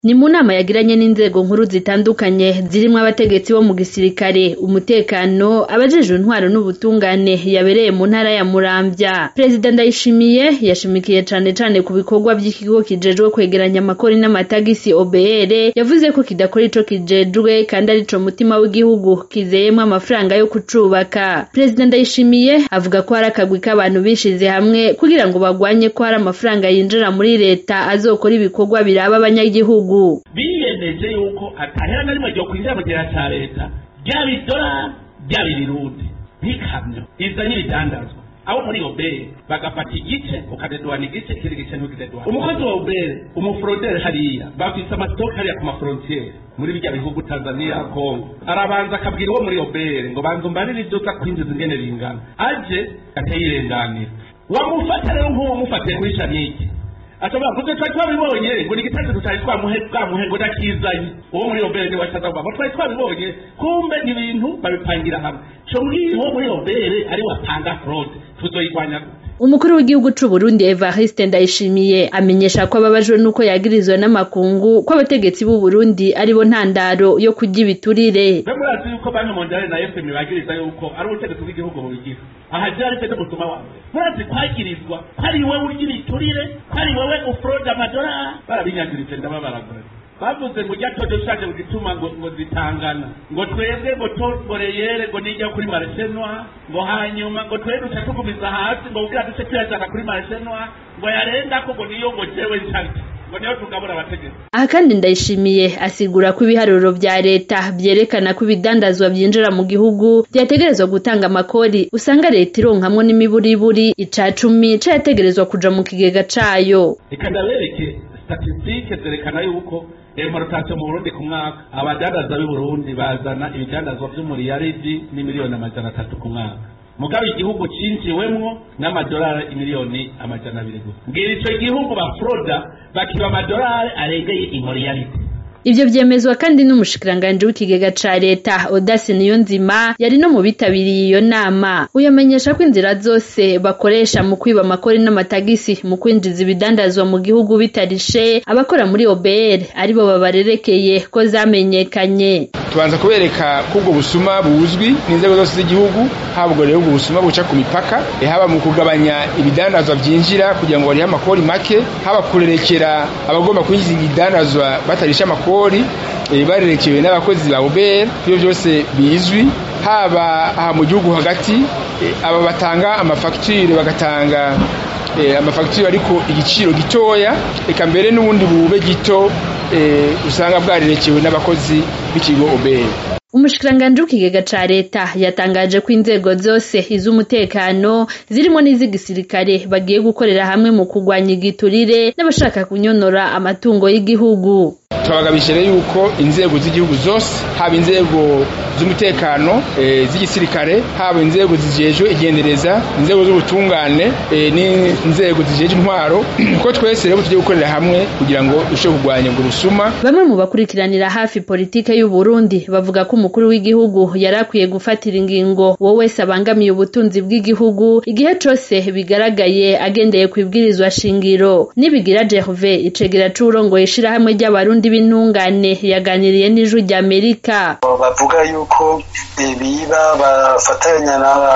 Ni mu nama yagiranye n'inzego nkuru zitandukanye zirimwo abategetsi bo mu gisirikare, umutekano, abajejwe intwaro n'ubutungane yabereye mu ntara ya Muramvya. Perezida Ndayishimiye yashimikiye cane cane ku bikorwa vy'ikigo kijejwe kwegeranya amakori n'amatagisi OBR, yavuze ko kidakora ico kijejwe kandi arico mutima w'igihugu kizeyemwo amafaranga yo kucubaka. Perezida Ndayishimiye avuga ko hari akagwi k'abantu bishize hamwe kugira ngo bagwanye ko hari amafaranga yinjira muri leta azokora ibikorwa biraba abanyagihugu. biyemeje yuko atahera na rimwe ryo kwinjira mu kigega ca leta ryaba idolari ryaba ibirundi nk'ikamyo izanye ibidandazwa abo muri obere bagafata igice ukadeduana igice ikindi gice ntukideduana umukozi wa obere umuforoderi hariya bafise amasitoke hariya ku maforontiyeri muri birya bihugu tanzania kongo arabanza akabwira uwo muri obere ngo banza umbarire ivyo uza kwinjiza ingene bingana aje atayirenganira wamufata rero nk'uwo mufatiye kuri shaniki ashobora kuze twari twabibonye ngo ni igitasi tutari twamuhe bwamuhe ngo nakizanye uwo muri obere ni wasaza kuva twari twabibonye kumbe ni ibintu babipangira hamwe co mbwira uwo muri obere ari watanga fraude tuzoyirwanya gute Umukuru w'igihugu c'u Burundi Evariste Ndayishimiye amenyesha ko ababajwe nuko yagirizwa n'amakungu ko abategetsi b'u Burundi aribo ntandaro yo kurya ibiturire. mbe murazi yuko banki mondiale na fm bagiriza yuko ari ubutegetsi bw'igihugu bubigira aha jari fete gusoma wa mbere murazi kwagirizwa ko ari wewe urya ibiturire ko ari wewe ufrode amadolari barabinyagiritse ndababaragora bavuze ngo ujya todo ushaje mu gituma ngo ngo zitangana ngo twebwe ngo toreyere ngo nijya kuri mareshenwa ngo hanyuma ngo twebwe duca tugumiza hasi ngo ubwira duce tuyajana kuri mareshenwa ngo yarenga ko ngo niyo ngo jewe nsharya ngo niyo tugabura abategetsi Aha kandi Ndayishimiye asigura ko ibiharuro vya leta vyerekana ko ibidandazwa vyinjira mu gihugu vyategerezwa gutanga amakori usanga leta ironkamwo n'imiburiburi ica cumi cayategerezwa kuja mu kigega cayo. reka ndabereke statisitike zerekana yuko importation mu burundi ku mwaka abadandaza b'i burundi bazana ibidandazwa vy'umuriyaridi n'imiliyoni amajana atatu ku mwaka mugabe igihugu cinjiwemwo n'amadolari imiliyoni amajana abiri gusa mbwira ico gihugu bafroda bakiba amadolari arengeye imuriyaridi Ivyo vyemezwa kandi n'umushikiranganji w'ikigega ca leta Odase Niyonzima yari no mu bitabiriye iyo nama. Uyamenyesha ko inzira zose bakoresha mu kwiba amakori n'amatagisi mu kwinjiza ibidandazwa mu gihugu bitarishe abakora muri OBR aribo babarerekeye ko zamenyekanye. tubanza kubereka ko ubwo busuma buzwi n'inzego zose z'igihugu haba ubwo rero ubwo busuma buca ku mipaka eh, haba mu kugabanya ibidandazwa vyinjira kugira ngo barihe amakori make haba kurerekera abagomba kwinjiza ibidandazwa batarisha amakori eh, barerekewe n'abakozi ba OBR ivyo vyose bizwi haba aha mu gihugu hagati eh, aba batanga amafagitire bagatanga eh, amafagitire ariko igiciro gitoya eka mbere n'ubundi bube gito eh, usanga bwarerekewe n'abakozi b'ikigo OBR Umushikiranganji w'ikigega ca leta yatangaje ko inzego zose iz'umutekano zirimo n'iz'igisirikare bagiye gukorera hamwe mu kurwanya igiturire n'abashaka kunyonora amatungo y'igihugu. turabagabisha rero yuko inzego z'igihugu zose haba inzego z'umutekano eh, z'igisirikare haba inzego zijejwe igendereza inzego z'ubutungane eh, n'inzego zijejwe intwaro ko twese rero tugiye gukorera hamwe kugira ngo dushobore kurwanya ubwo busuma Bamwe mu bakurikiranira hafi politike y'u Burundi bavuga ko umukuru w'igihugu yari akwiye gufatira ingingo uwo wese abangamiye ubutunzi bw'igihugu igihe cose bigaragaye agendeye ku ibwirizwa shingiro. Nibigira Gervais icegera c'uwurongoye ishirahamwe ry'abarundi b'intungane yaganiriye n'ijwi ry'Amerika. bavuga yuko eh, biba bafatanya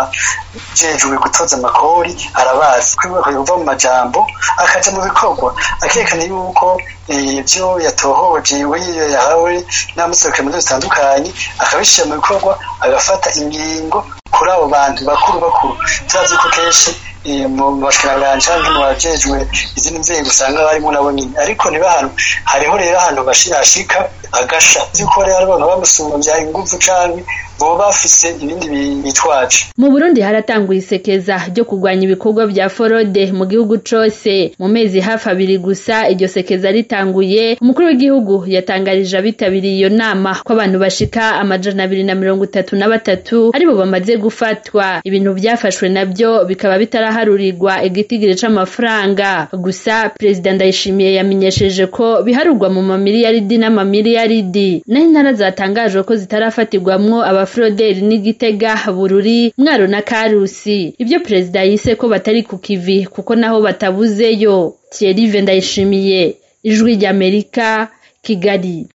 n'abajejwe gutoza amakori arabazi kwibuka kuva mu majambo akaja mu bikorwa akerekana yuko eh, ivyo yatohoje we yahawe n'amuserukira mu nzego zitandukanye akabishira mu bikorwa agafata ingingo kuri abo bantu bakuru bakuru turazi ko kenshi eh, mu bashikiranganje canke mu bajejwe izindi nzego usanga barimo nabo nyine ariko niba ahantu hariho rero ahantu bashirashika agasha yuko rero ari abantu bamusumvya inguvu canke boba bafise ibindi bi- bitwaje Mu Burundi haratanguye isekeza ryo kurwanya ibikorwa vya forode mu gihugu cose. Mu mezi hafi abiri gusa iryo sekeza ritanguye, umukuru w'igihugu yatangarije abitabiriye iyo nama ko abantu bashika amajana abiri na mirongo itatu na batatu aribo bamaze gufatwa. Ibintu vyafashwe navyo bikaba bitaraharurirwa igitigiri c'amafaranga. Gusa Perezida Ndayishimiye yamenyesheje ko biharurwa mu mamiliyaridi n'amamiliyaridi. Naho intara zatangajwe ko zitarafatirwamwo abafroderi n'igitega bururi mwaro na karusi ibyo perezida yise ko batari ku kivi kuko naho batabuzeyo Thierry Ndayishimiye ijwi ry'Amerika kigali